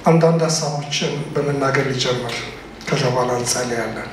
አንዳንድ ሀሳቦችን በመናገር ሊጀምር ከዛ በኋላ እንጸልያለን።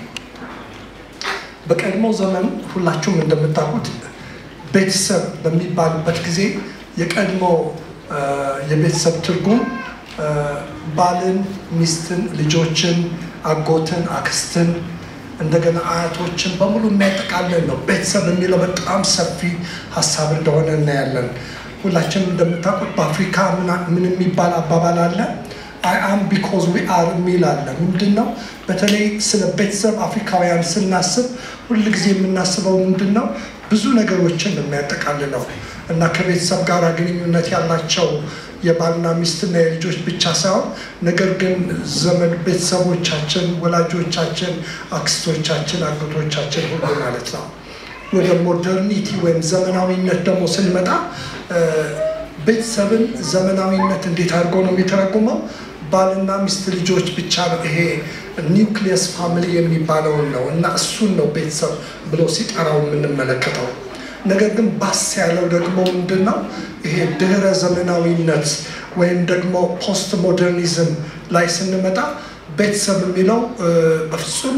በቀድሞ ዘመን ሁላችሁም እንደምታውቁት ቤተሰብ በሚባልበት ጊዜ የቀድሞ የቤተሰብ ትርጉም ባልን፣ ሚስትን፣ ልጆችን፣ አጎትን፣ አክስትን እንደገና አያቶችን በሙሉ የሚያጠቃልል ነው። ቤተሰብ የሚለው በጣም ሰፊ ሀሳብ እንደሆነ እናያለን። ሁላችንም እንደምታውቁት በአፍሪካ ምን የሚባል አባባል አለ? አይ አም ቢኮዝ ዊ አር የሚል አለ። ምንድን ነው? በተለይ ስለ ቤተሰብ አፍሪካውያን ስናስብ ሁል ጊዜ የምናስበው ምንድን ነው? ብዙ ነገሮችን ነው የሚያጠቃልለው እና ከቤተሰብ ጋር ግንኙነት ያላቸው የባልና ሚስትና የልጆች ብቻ ሳይሆን ነገር ግን ዘመድ ቤተሰቦቻችን፣ ወላጆቻችን፣ አክስቶቻችን፣ አጎቶቻችን ሁሉ ማለት ነው። ወደ ሞደርኒቲ ወይም ዘመናዊነት ደግሞ ስንመጣ ቤተሰብን ዘመናዊነት እንዴት አድርጎ ነው የሚተረጉመው? ባልና ሚስት ልጆች ብቻ ነው። ይሄ ኒውክሊየስ ፋሚሊ የሚባለውን ነው እና እሱን ነው ቤተሰብ ብሎ ሲጠራው የምንመለከተው። ነገር ግን ባስ ያለው ደግሞ ምንድን ነው? ይሄ ድህረ ዘመናዊነት ወይም ደግሞ ፖስት ሞደርኒዝም ላይ ስንመጣ ቤተሰብ የሚለው በፍጹም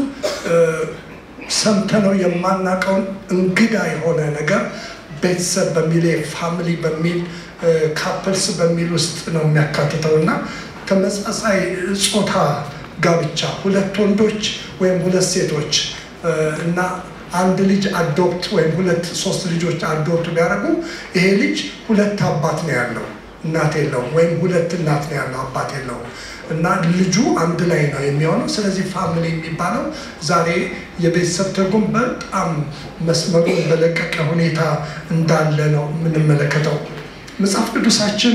ሰምተነው የማናውቀውን እንግዳ የሆነ ነገር ቤተሰብ በሚል ፋሚሊ በሚል ካፕልስ በሚል ውስጥ ነው የሚያካትተው እና ተመሳሳይ ጾታ ጋብቻ ሁለት ወንዶች ወይም ሁለት ሴቶች እና አንድ ልጅ አዶፕት ወይም ሁለት ሶስት ልጆች አዶፕት ቢያደርጉ ይሄ ልጅ ሁለት አባት ነው ያለው፣ እናት የለውም። ወይም ሁለት እናት ነው ያለው፣ አባት የለውም። እና ልጁ አንድ ላይ ነው የሚሆነው። ስለዚህ ፋሚሊ የሚባለው ዛሬ የቤተሰብ ትርጉም በጣም መስመሩን በለቀቀ ሁኔታ እንዳለ ነው የምንመለከተው። መጽሐፍ ቅዱሳችን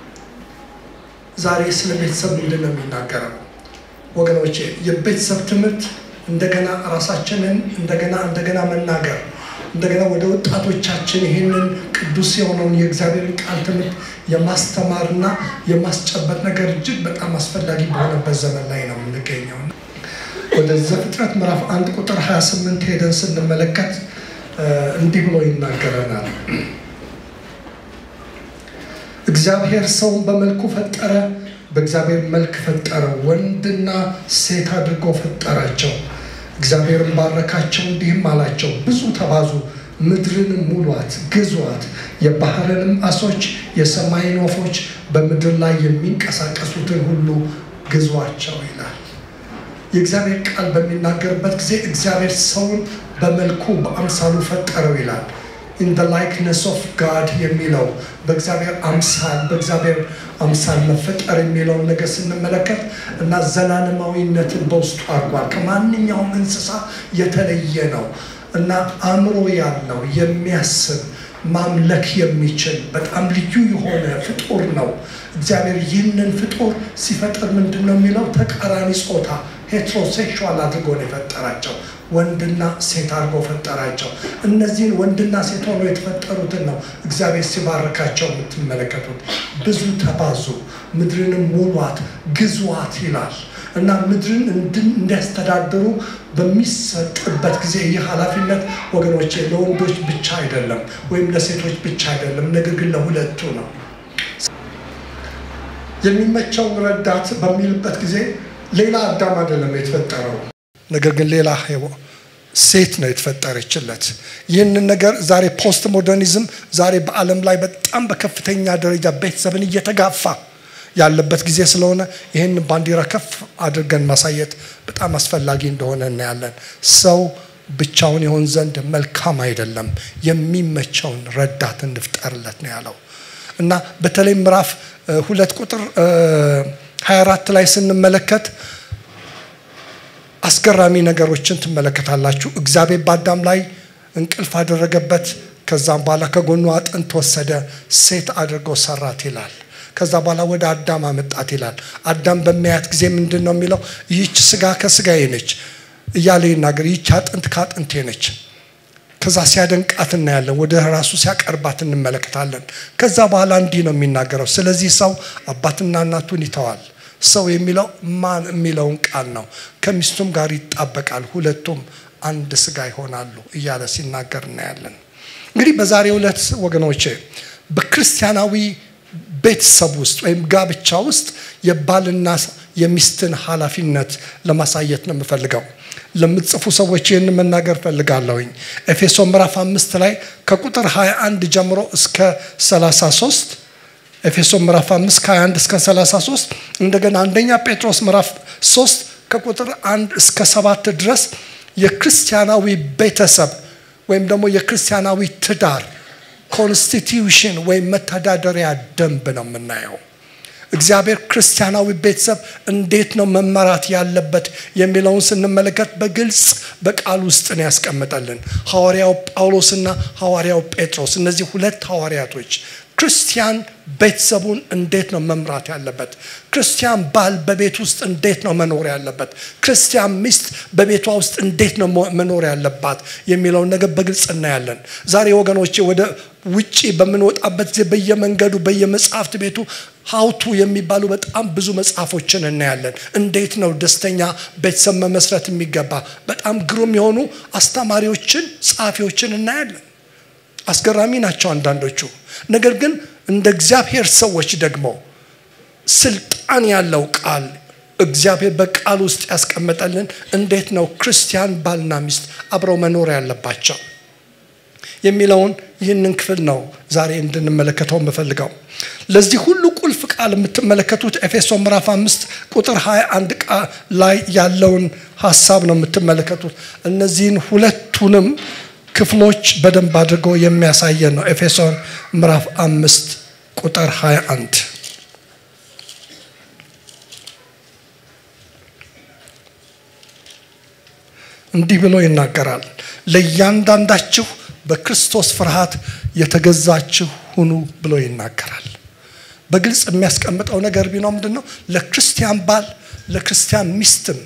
ዛሬ ስለ ቤተሰብ ምንድን ነው የሚናገረው? ወገኖቼ የቤተሰብ ትምህርት እንደገና ራሳችንን እንደገና እንደገና መናገር እንደገና ወደ ወጣቶቻችን ይህንን ቅዱስ የሆነውን የእግዚአብሔርን ቃል ትምህርት የማስተማርና የማስጨበጥ ነገር እጅግ በጣም አስፈላጊ በሆነበት ዘመን ላይ ነው የምንገኘው። ወደ ዘፍጥረት ምዕራፍ አንድ ቁጥር 28 ሄደን ስንመለከት እንዲህ ብሎ ይናገረናል። እግዚአብሔር ሰውን በመልኩ ፈጠረ፣ በእግዚአብሔር መልክ ፈጠረ፣ ወንድና ሴት አድርጎ ፈጠራቸው። እግዚአብሔርን ባረካቸው፣ እንዲህም አላቸው፣ ብዙ ተባዙ፣ ምድርንም ሙሏት፣ ግዟት፣ የባህርንም አሶች፣ የሰማይን ወፎች፣ በምድር ላይ የሚንቀሳቀሱትን ሁሉ ግዟቸው ይላል። የእግዚአብሔር ቃል በሚናገርበት ጊዜ እግዚአብሔር ሰውን በመልኩ በአምሳሉ ፈጠረው ይላል። ኢን ደ ላይክነስ ኦፍ ጋድ የሚለው በእግዚአብሔር አምሳል በእግዚአብሔር አምሳል መፈጠር የሚለውን ነገር ስንመለከት እና ዘላለማዊነትን በውስጡ አድርጓል። ከማንኛውም እንስሳ የተለየ ነው እና አእምሮ ያለው የሚያስብ ማምለክ የሚችል በጣም ልዩ የሆነ ፍጡር ነው። እግዚአብሔር ይህንን ፍጡር ሲፈጥር ምንድን ነው የሚለው ተቃራኒ ጾታ ሄትሮሴክሹዋል አድርጎ ነው የፈጠራቸው። ወንድና ሴት አድርጎ ፈጠራቸው። እነዚህን ወንድና ሴት ሆኖ የተፈጠሩትን ነው እግዚአብሔር ሲባርካቸው የምትመለከቱት። ብዙ ተባዙ፣ ምድርንም ሙሏት፣ ግዟት ይላል እና ምድርን እንዲያስተዳድሩ በሚሰጥበት ጊዜ ይህ ኃላፊነት ወገኖቼ ለወንዶች ብቻ አይደለም፣ ወይም ለሴቶች ብቻ አይደለም፣ ነገር ግን ለሁለቱ ነው። የሚመቸውን ረዳት በሚልበት ጊዜ ሌላ አዳም አይደለም የተፈጠረው ነገር ግን ሌላ ሴት ነው የተፈጠረችለት። ይህንን ነገር ዛሬ ፖስት ሞደርኒዝም ዛሬ በዓለም ላይ በጣም በከፍተኛ ደረጃ ቤተሰብን እየተጋፋ ያለበት ጊዜ ስለሆነ ይህን ባንዲራ ከፍ አድርገን ማሳየት በጣም አስፈላጊ እንደሆነ እናያለን። ሰው ብቻውን የሆን ዘንድ መልካም አይደለም፣ የሚመቸውን ረዳት እንፍጠርለት ነው ያለው እና በተለይ ምዕራፍ ሁለት ቁጥር 24 ላይ ስንመለከት አስገራሚ ነገሮችን ትመለከታላችሁ። እግዚአብሔር በአዳም ላይ እንቅልፍ አደረገበት። ከዛም በኋላ ከጎኑ አጥንት ወሰደ፣ ሴት አድርጎ ሰራት ይላል። ከዛ በኋላ ወደ አዳም አመጣት ይላል። አዳም በሚያያት ጊዜ ምንድን ነው የሚለው? ይህች ስጋ ከስጋዬ ነች እያለ ይናገር። ይህች አጥንት ከአጥንቴ ነች። ከዛ ሲያደንቃት እናያለን። ወደ ራሱ ሲያቀርባት እንመለከታለን። ከዛ በኋላ እንዲህ ነው የሚናገረው። ስለዚህ ሰው አባትና እናቱን ይተዋል ሰው የሚለው ማን የሚለውን ቃል ነው። ከሚስቱም ጋር ይጣበቃል፣ ሁለቱም አንድ ስጋ ይሆናሉ እያለ ሲናገር እናያለን። እንግዲህ በዛሬው ዕለት ወገኖቼ በክርስቲያናዊ ቤተሰብ ውስጥ ወይም ጋብቻ ውስጥ የባልና የሚስትን ኃላፊነት ለማሳየት ነው የምፈልገው። ለምትጽፉ ሰዎች ይህን መናገር ፈልጋለሁኝ። ኤፌሶ ምዕራፍ አምስት ላይ ከቁጥር 21 ጀምሮ እስከ 33 ኤፌሶ ምዕራፍ 5 ከ21 እስከ 33 እንደገና አንደኛ ጴጥሮስ ምዕራፍ 3 ከቁጥር 1 እስከ 7 ድረስ የክርስቲያናዊ ቤተሰብ ወይም ደግሞ የክርስቲያናዊ ትዳር ኮንስቲትዩሽን ወይም መተዳደሪያ ደንብ ነው የምናየው። እግዚአብሔር ክርስቲያናዊ ቤተሰብ እንዴት ነው መመራት ያለበት የሚለውን ስንመለከት በግልጽ በቃል ውስጥ ነው ያስቀምጠልን። ሐዋርያው ጳውሎስና ሐዋርያው ጴጥሮስ እነዚህ ሁለት ሐዋርያቶች ክርስቲያን ቤተሰቡን እንዴት ነው መምራት ያለበት? ክርስቲያን ባል በቤት ውስጥ እንዴት ነው መኖር ያለበት? ክርስቲያን ሚስት በቤቷ ውስጥ እንዴት ነው መኖር ያለባት የሚለውን ነገር በግልጽ እናያለን። ዛሬ ወገኖቼ ወደ ውጪ በምንወጣበት ጊዜ በየመንገዱ በየመጽሐፍት ቤቱ ሀውቱ የሚባሉ በጣም ብዙ መጽሐፎችን እናያለን። እንዴት ነው ደስተኛ ቤተሰብ መመስረት የሚገባ በጣም ግሩም የሆኑ አስተማሪዎችን፣ ጸሐፊዎችን እናያለን። አስገራሚ ናቸው አንዳንዶቹ። ነገር ግን እንደ እግዚአብሔር ሰዎች ደግሞ ስልጣን ያለው ቃል እግዚአብሔር በቃል ውስጥ ያስቀመጠልን እንዴት ነው ክርስቲያን ባልና ሚስት አብረው መኖር ያለባቸው የሚለውን ይህንን ክፍል ነው ዛሬ እንድንመለከተው የምፈልገው። ለዚህ ሁሉ ቁልፍ ቃል የምትመለከቱት ኤፌሶ ምዕራፍ አምስት ቁጥር 21 ቃል ላይ ያለውን ሀሳብ ነው የምትመለከቱት። እነዚህን ሁለቱንም ክፍሎች በደንብ አድርጎ የሚያሳየን ነው። ኤፌሶን ምዕራፍ አምስት ቁጥር 21 እንዲህ ብሎ ይናገራል። ለእያንዳንዳችሁ በክርስቶስ ፍርሃት የተገዛችሁ ሁኑ ብሎ ይናገራል። በግልጽ የሚያስቀምጠው ነገር ቢኖር ምንድን ነው? ለክርስቲያን ባል ለክርስቲያን ሚስትም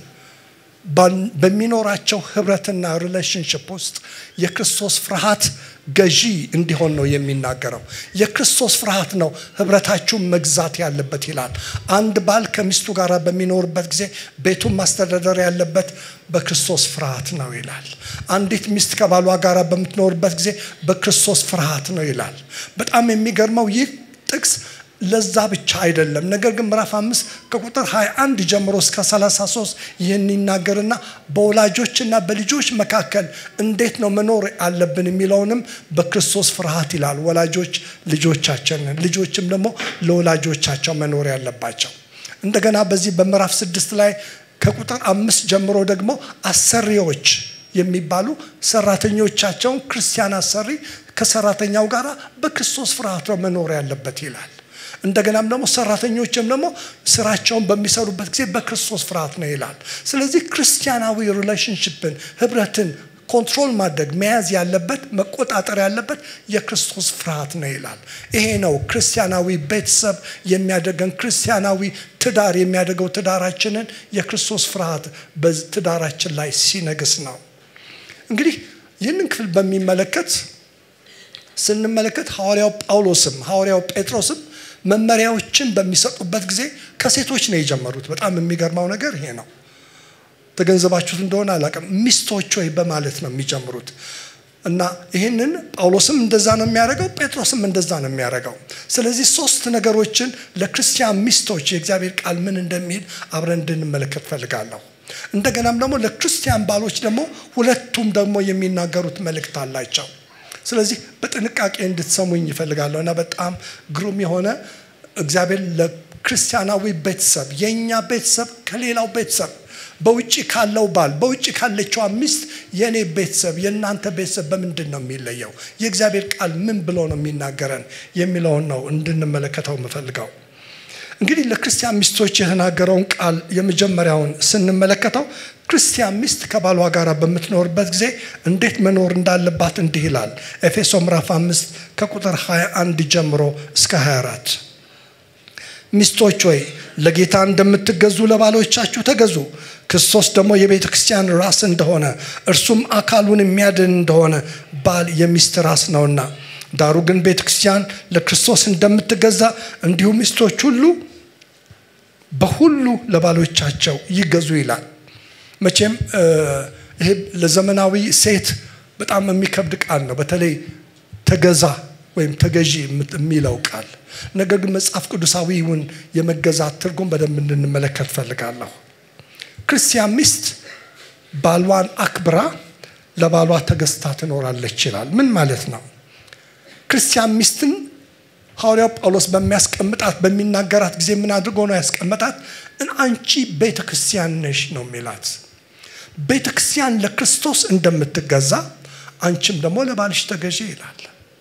በሚኖራቸው ህብረትና ሪሌሽንሽፕ ውስጥ የክርስቶስ ፍርሃት ገዢ እንዲሆን ነው የሚናገረው። የክርስቶስ ፍርሃት ነው ህብረታችሁን መግዛት ያለበት ይላል። አንድ ባል ከሚስቱ ጋር በሚኖርበት ጊዜ ቤቱን ማስተዳደር ያለበት በክርስቶስ ፍርሃት ነው ይላል። አንዲት ሚስት ከባሏ ጋር በምትኖርበት ጊዜ በክርስቶስ ፍርሃት ነው ይላል። በጣም የሚገርመው ይህ ጥቅስ ለዛ ብቻ አይደለም። ነገር ግን ምዕራፍ አምስት ከቁጥር 21 ጀምሮ እስከ 33 ይህን ይናገርና በወላጆችና በልጆች መካከል እንዴት ነው መኖር አለብን የሚለውንም በክርስቶስ ፍርሃት ይላል። ወላጆች ልጆቻችንን፣ ልጆችም ደግሞ ለወላጆቻቸው መኖር ያለባቸው። እንደገና በዚህ በምዕራፍ ስድስት ላይ ከቁጥር አምስት ጀምሮ ደግሞ አሰሪዎች የሚባሉ ሰራተኞቻቸውን ክርስቲያን አሰሪ ከሰራተኛው ጋር በክርስቶስ ፍርሃት ነው መኖር ያለበት ይላል። እንደገናም ደግሞ ሰራተኞችም ደግሞ ስራቸውን በሚሰሩበት ጊዜ በክርስቶስ ፍርሃት ነው ይላል። ስለዚህ ክርስቲያናዊ ሪሌሽንሽፕን ህብረትን ኮንትሮል ማድረግ መያዝ ያለበት መቆጣጠር ያለበት የክርስቶስ ፍርሃት ነው ይላል። ይሄ ነው ክርስቲያናዊ ቤተሰብ የሚያደርገን ክርስቲያናዊ ትዳር የሚያደርገው ትዳራችንን የክርስቶስ ፍርሃት በትዳራችን ላይ ሲነግስ ነው። እንግዲህ ይህንን ክፍል በሚመለከት ስንመለከት ሐዋርያው ጳውሎስም ሐዋርያው ጴጥሮስም መመሪያዎችን በሚሰጡበት ጊዜ ከሴቶች ነው የጀመሩት። በጣም የሚገርመው ነገር ይሄ ነው። ተገንዘባችሁት እንደሆነ አላውቅም። ሚስቶች ወይ በማለት ነው የሚጀምሩት እና ይህንን ጳውሎስም እንደዛ ነው የሚያደርገው፣ ጴጥሮስም እንደዛ ነው የሚያደርገው። ስለዚህ ሶስት ነገሮችን ለክርስቲያን ሚስቶች የእግዚአብሔር ቃል ምን እንደሚል አብረን እንድንመለከት ፈልጋለሁ። እንደገናም ደግሞ ለክርስቲያን ባሎች ደግሞ ሁለቱም ደግሞ የሚናገሩት መልእክት አላቸው። ስለዚህ በጥንቃቄ እንድትሰሙኝ ይፈልጋለሁ እና በጣም ግሩም የሆነ እግዚአብሔር ለክርስቲያናዊ ቤተሰብ የእኛ ቤተሰብ ከሌላው ቤተሰብ በውጭ ካለው ባል በውጭ ካለችዋ ሚስት የእኔ ቤተሰብ የእናንተ ቤተሰብ በምንድን ነው የሚለየው? የእግዚአብሔር ቃል ምን ብሎ ነው የሚናገረን የሚለውን ነው እንድንመለከተው የምፈልገው። እንግዲህ ለክርስቲያን ሚስቶች የተናገረውን ቃል የመጀመሪያውን ስንመለከተው ክርስቲያን ሚስት ከባሏ ጋር በምትኖርበት ጊዜ እንዴት መኖር እንዳለባት እንዲህ ይላል። ኤፌሶ ምዕራፍ 5 ከቁጥር 21 ጀምሮ እስከ 24 ሚስቶች ሆይ ለጌታ እንደምትገዙ ለባሎቻችሁ ተገዙ። ክርስቶስ ደግሞ የቤተ ክርስቲያን ራስ እንደሆነ እርሱም አካሉን የሚያድን እንደሆነ ባል የሚስት ራስ ነውና፣ ዳሩ ግን ቤተ ክርስቲያን ለክርስቶስ እንደምትገዛ እንዲሁ ሚስቶች ሁሉ በሁሉ ለባሎቻቸው ይገዙ ይላል። መቼም ይሄ ለዘመናዊ ሴት በጣም የሚከብድ ቃል ነው። በተለይ ተገዛ ወይም ተገዢ የሚለው ቃል ነገር ግን መጽሐፍ ቅዱሳዊውን የመገዛት ትርጉም በደንብ እንድንመለከት ፈልጋለሁ። ክርስቲያን ሚስት ባሏን አክብራ ለባሏ ተገዝታ ትኖራለች ይላል። ምን ማለት ነው? ክርስቲያን ሚስትን ሐዋርያው ጳውሎስ በሚያስቀምጣት በሚናገራት ጊዜ ምን አድርጎ ነው ያስቀመጣት? አንቺ ቤተ ክርስቲያን ነሽ ነው የሚላት። ቤተ ክርስቲያን ለክርስቶስ እንደምትገዛ አንቺም ደግሞ ለባልሽ ተገዢ ይላል።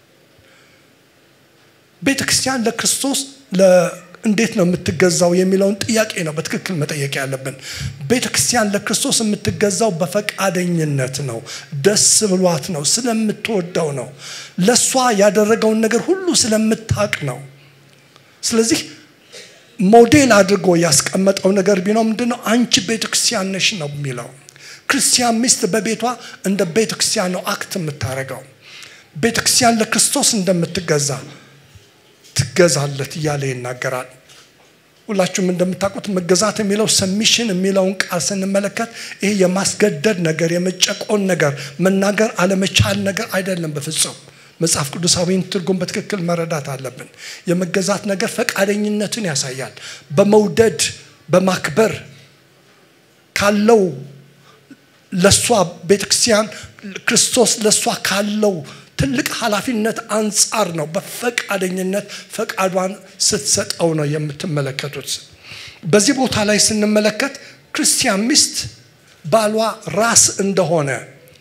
ቤተ ክርስቲያን ለክርስቶስ እንዴት ነው የምትገዛው የሚለውን ጥያቄ ነው በትክክል መጠየቅ ያለብን። ቤተ ክርስቲያን ለክርስቶስ የምትገዛው በፈቃደኝነት ነው፣ ደስ ብሏት ነው፣ ስለምትወደው ነው፣ ለእሷ ያደረገውን ነገር ሁሉ ስለምታቅ ነው። ስለዚህ ሞዴል አድርጎ ያስቀመጠው ነገር ቢነው ምንድን ነው? አንቺ ቤተ ክርስቲያን ነሽ ነው የሚለው። ክርስቲያን ሚስት በቤቷ እንደ ቤተ ክርስቲያን ነው አክት የምታደርገው። ቤተ ክርስቲያን ለክርስቶስ እንደምትገዛ ትገዛለት እያለ ይናገራል። ሁላችሁም እንደምታውቁት መገዛት የሚለው ሰሚሽን የሚለውን ቃል ስንመለከት ይሄ የማስገደድ ነገር፣ የመጨቆን ነገር፣ መናገር አለመቻል ነገር አይደለም በፍጹም። መጽሐፍ ቅዱሳዊን ትርጉም በትክክል መረዳት አለብን። የመገዛት ነገር ፈቃደኝነትን ያሳያል። በመውደድ በማክበር ካለው ለእሷ ቤተክርስቲያን ክርስቶስ ለእሷ ካለው ትልቅ ኃላፊነት አንጻር ነው በፈቃደኝነት ፈቃዷን ስትሰጠው ነው የምትመለከቱት። በዚህ ቦታ ላይ ስንመለከት ክርስቲያን ሚስት ባሏ ራስ እንደሆነ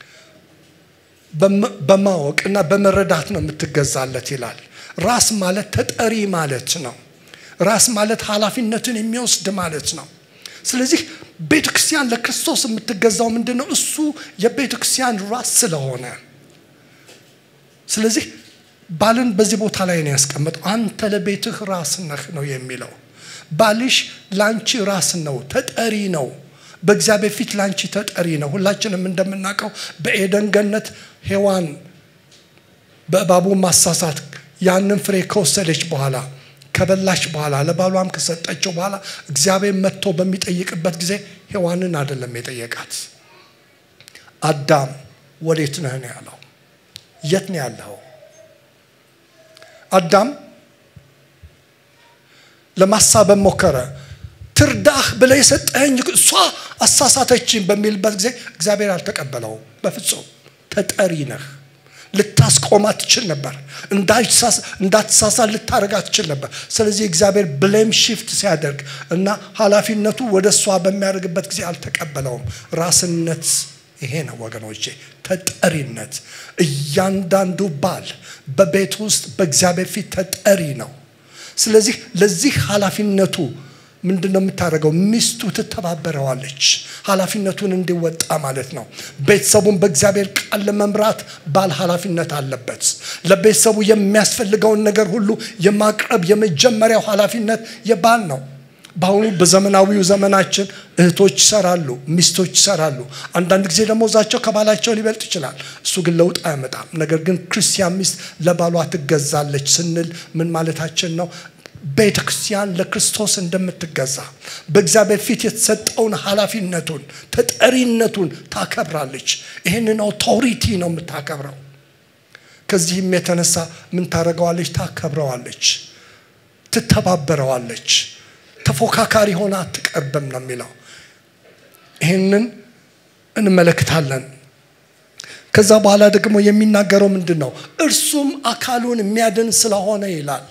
በማወቅ እና በመረዳት ነው የምትገዛለት ይላል። ራስ ማለት ተጠሪ ማለት ነው። ራስ ማለት ኃላፊነትን የሚወስድ ማለት ነው። ስለዚህ ቤተ ክርስቲያን ለክርስቶስ የምትገዛው ምንድን ነው? እሱ የቤተ ክርስቲያን ራስ ስለሆነ ስለዚህ ባልን በዚህ ቦታ ላይ ነው ያስቀመጠው። አንተ ለቤትህ ራስ ነህ ነው የሚለው። ባልሽ ላንቺ ራስ ነው፣ ተጠሪ ነው። በእግዚአብሔር ፊት ላንቺ ተጠሪ ነው። ሁላችንም እንደምናውቀው በኤደን ገነት ሔዋን በእባቡ ማሳሳት ያንን ፍሬ ከወሰደች በኋላ ከበላች በኋላ ለባሏም ከሰጠችው በኋላ እግዚአብሔር መጥቶ በሚጠይቅበት ጊዜ ሔዋንን አይደለም የጠየቃት። አዳም ወዴት ነህ ነው ያለው። የት ነው ያለው? አዳም ለማሳበብ ሞከረ። ትርዳህ ብለህ የሰጠኸኝ እሷ አሳሳተችኝ በሚልበት ጊዜ እግዚአብሔር አልተቀበለውም። በፍጹም ተጠሪ ነህ። ልታስቆማት ትችል ነበር። እንዳትሳሳት ልታደርጋት ትችል ነበር። ስለዚህ እግዚአብሔር ብሌም ሽፍት ሲያደርግ እና ኃላፊነቱ ወደ እሷ በሚያደርግበት ጊዜ አልተቀበለውም። ራስነት ይሄ ነው ወገኖቼ፣ ተጠሪነት። እያንዳንዱ ባል በቤት ውስጥ በእግዚአብሔር ፊት ተጠሪ ነው። ስለዚህ ለዚህ ኃላፊነቱ ምንድን ነው የምታደርገው? ሚስቱ ትተባበረዋለች፣ ኃላፊነቱን እንዲወጣ ማለት ነው። ቤተሰቡን በእግዚአብሔር ቃል ለመምራት ባል ኃላፊነት አለበት። ለቤተሰቡ የሚያስፈልገውን ነገር ሁሉ የማቅረብ የመጀመሪያው ኃላፊነት የባል ነው። በአሁኑ በዘመናዊው ዘመናችን እህቶች ይሰራሉ፣ ሚስቶች ይሰራሉ። አንዳንድ ጊዜ ደግሞ እዛቸው ከባላቸው ሊበልጥ ይችላል። እሱ ግን ለውጥ አያመጣም። ነገር ግን ክርስቲያን ሚስት ለባሏ ትገዛለች ስንል ምን ማለታችን ነው? ቤተ ክርስቲያን ለክርስቶስ እንደምትገዛ በእግዚአብሔር ፊት የተሰጠውን ኃላፊነቱን ተጠሪነቱን ታከብራለች። ይህንን አውቶሪቲ ነው የምታከብረው። ከዚህም የተነሳ ምን ታደርገዋለች? ታከብረዋለች፣ ትተባበረዋለች። ተፎካካሪ ሆና አትቀርብም ነው የሚለው። ይህንን እንመለከታለን። ከዛ በኋላ ደግሞ የሚናገረው ምንድን ነው? እርሱም አካሉን የሚያድን ስለሆነ ይላል።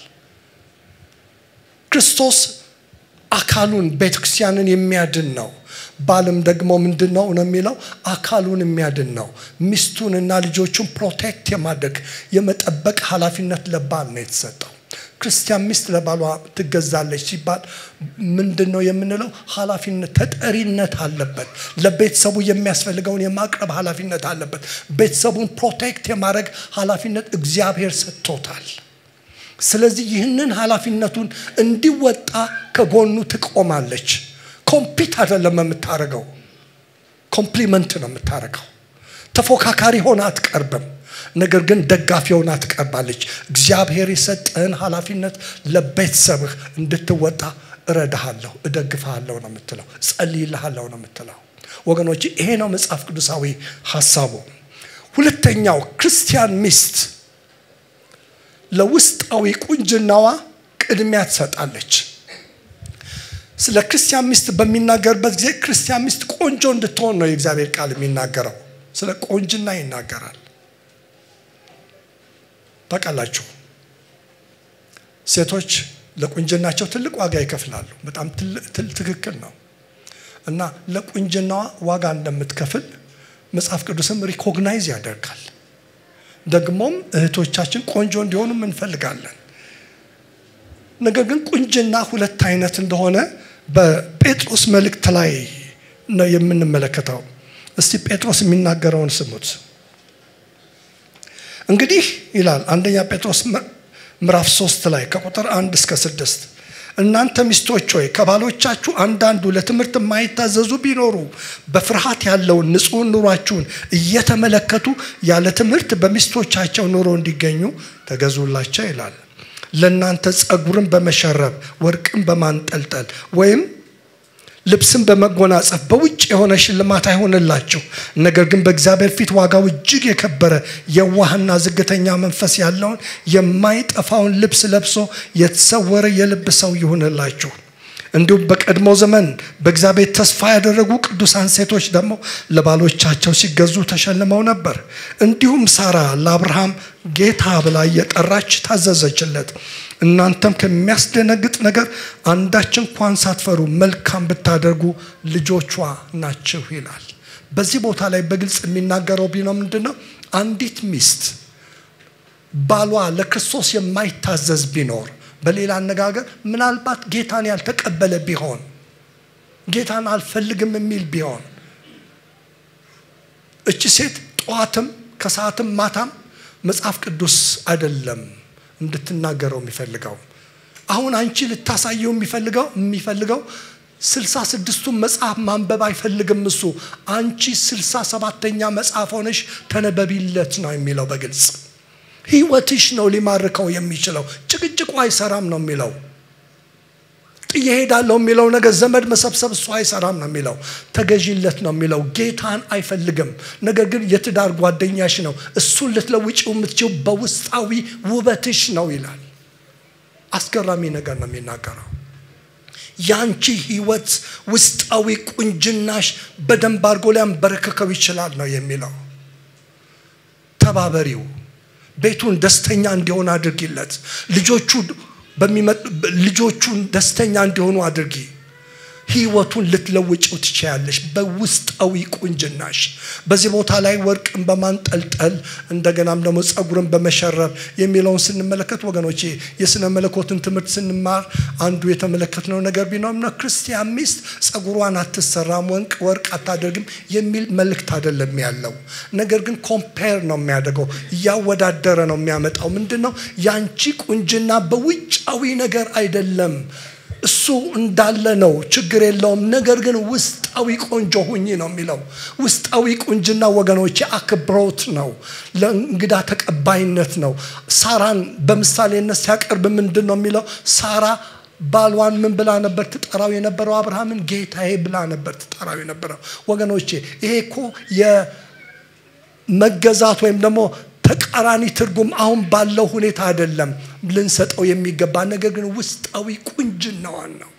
ክርስቶስ አካሉን ቤተክርስቲያንን የሚያድን ነው። ባልም ደግሞ ምንድን ነው ነው የሚለው አካሉን የሚያድን ነው። ሚስቱንና ልጆቹን ፕሮቴክት የማድረግ የመጠበቅ ኃላፊነት ለባል ነው የተሰጠው። ክርስቲያን ሚስት ለባሏ ትገዛለች ሲባል ምንድን ነው የምንለው? ኃላፊነት ተጠሪነት አለበት። ለቤተሰቡ የሚያስፈልገውን የማቅረብ ኃላፊነት አለበት። ቤተሰቡን ፕሮቴክት የማድረግ ኃላፊነት እግዚአብሔር ሰጥቶታል። ስለዚህ ይህንን ኃላፊነቱን እንዲወጣ ከጎኑ ትቆማለች። ኮምፒት አይደለም የምታደርገው፣ ኮምፕሊመንት ነው የምታደርገው። ተፎካካሪ ሆና አትቀርብም። ነገር ግን ደጋፊ ሆና ትቀርባለች። እግዚአብሔር የሰጠህን ኃላፊነት ለቤተሰብህ እንድትወጣ እረዳሃለሁ፣ እደግፍሃለሁ ነው የምትለው፣ ጸልይልሃለሁ ነው የምትለው። ወገኖች ይሄ ነው መጽሐፍ ቅዱሳዊ ሀሳቡ። ሁለተኛው ክርስቲያን ሚስት ለውስጣዊ ቁንጅናዋ ቅድሚያ ትሰጣለች። ስለ ክርስቲያን ሚስት በሚናገርበት ጊዜ ክርስቲያን ሚስት ቆንጆ እንድትሆን ነው የእግዚአብሔር ቃል የሚናገረው። ስለ ቆንጅና ይናገራል። ታውቃላችሁ፣ ሴቶች ለቁንጅናቸው ትልቅ ዋጋ ይከፍላሉ። በጣም ትክክል ነው እና ለቁንጅናዋ ዋጋ እንደምትከፍል መጽሐፍ ቅዱስም ሪኮግናይዝ ያደርጋል። ደግሞም እህቶቻችን ቆንጆ እንዲሆኑም እንፈልጋለን። ነገር ግን ቁንጅና ሁለት አይነት እንደሆነ በጴጥሮስ መልእክት ላይ ነው የምንመለከተው። እስቲ ጴጥሮስ የሚናገረውን ስሙት። እንግዲህ ይላል አንደኛ ጴጥሮስ ምዕራፍ ሶስት ላይ ከቁጥር አንድ እስከ ስድስት እናንተ ሚስቶች ሆይ ከባሎቻችሁ አንዳንዱ ለትምህርት የማይታዘዙ ቢኖሩ በፍርሃት ያለውን ንጹሕ ኑሯችሁን እየተመለከቱ ያለ ትምህርት በሚስቶቻቸው ኑሮ እንዲገኙ ተገዙላቸው ይላል። ለእናንተ ጸጉርን በመሸረብ ወርቅን በማንጠልጠል ወይም ልብስን በመጎናጸፍ በውጭ የሆነ ሽልማት አይሆንላችሁ። ነገር ግን በእግዚአብሔር ፊት ዋጋው እጅግ የከበረ የዋህና ዝግተኛ መንፈስ ያለውን የማይጠፋውን ልብስ ለብሶ የተሰወረ የልብ ሰው ይሁንላችሁ። እንዲሁም በቀድሞ ዘመን በእግዚአብሔር ተስፋ ያደረጉ ቅዱሳን ሴቶች ደግሞ ለባሎቻቸው ሲገዙ ተሸልመው ነበር። እንዲሁም ሳራ ለአብርሃም ጌታ ብላ እየጠራች ታዘዘችለት። እናንተም ከሚያስደነግጥ ነገር አንዳች እንኳን ሳትፈሩ መልካም ብታደርጉ ልጆቿ ናችሁ ይላል። በዚህ ቦታ ላይ በግልጽ የሚናገረው ቢኖ ምንድን ነው? አንዲት ሚስት ባሏ ለክርስቶስ የማይታዘዝ ቢኖር በሌላ አነጋገር ምናልባት ጌታን ያልተቀበለ ቢሆን ጌታን አልፈልግም የሚል ቢሆን እቺ ሴት ጠዋትም ከሰዓትም ማታም መጽሐፍ ቅዱስ አይደለም እንድትናገረው የሚፈልገው አሁን አንቺ ልታሳየው የሚፈልገው የሚፈልገው ስልሳ ስድስቱን መጽሐፍ ማንበብ አይፈልግም እሱ አንቺ ስልሳ ሰባተኛ መጽሐፍ ሆነሽ ተነበቢለት ነው የሚለው በግልጽ ህይወትሽ ነው ሊማርከው የሚችለው ጭቅጭቁ አይሰራም ነው የሚለው ጥዬ ሄዳለሁ የሚለው ነገር ዘመድ መሰብሰብ እሱ አይሰራም ነው የሚለው ተገዢለት ነው የሚለው ጌታን አይፈልግም ነገር ግን የትዳር ጓደኛሽ ነው እሱን ልትለውጭው የምትችው በውስጣዊ ውበትሽ ነው ይላል አስገራሚ ነገር ነው የሚናገረው ያንቺ ህይወት ውስጣዊ ቁንጅናሽ በደንብ አድርጎ ሊያንበረክከው ይችላል ነው የሚለው ተባበሪው ቤቱን ደስተኛ እንዲሆን አድርጊለት ልጆቹ ልጆቹን ደስተኛ እንዲሆኑ አድርጊ ህይወቱን ልትለውጭው ትችያለሽ በውስጣዊ ቁንጅናሽ በዚህ ቦታ ላይ ወርቅን በማንጠልጠል እንደገናም ደግሞ ጸጉርን በመሸረብ የሚለውን ስንመለከት ወገኖቼ የስነ መለኮትን ትምህርት ስንማር አንዱ የተመለከትነው ነገር ቢኖርና ክርስቲያን ሚስት ጸጉሯን አትሰራም ወንቅ ወርቅ አታደርግም የሚል መልእክት አይደለም ያለው ነገር ግን ኮምፔር ነው የሚያደርገው እያወዳደረ ነው የሚያመጣው ምንድን ነው ያንቺ ቁንጅና በውጫዊ ነገር አይደለም እሱ እንዳለ ነው ችግር የለውም ነገር ግን ውስጣዊ ቆንጆ ሁኝ ነው የሚለው ውስጣዊ ቁንጅና ወገኖች አክብሮት ነው ለእንግዳ ተቀባይነት ነው ሳራን በምሳሌነት ሲያቀርብ ምንድን ነው የሚለው ሳራ ባሏን ምን ብላ ነበር ትጠራው የነበረው አብርሃምን ጌታዬ ብላ ነበር ትጠራው የነበረው ወገኖቼ ይሄ እኮ የመገዛት ወይም ደግሞ ተቃራኒ ትርጉም አሁን ባለው ሁኔታ አይደለም ልንሰጠው የሚገባ ነገር ግን ውስጣዊ ቁንጅናዋን ነው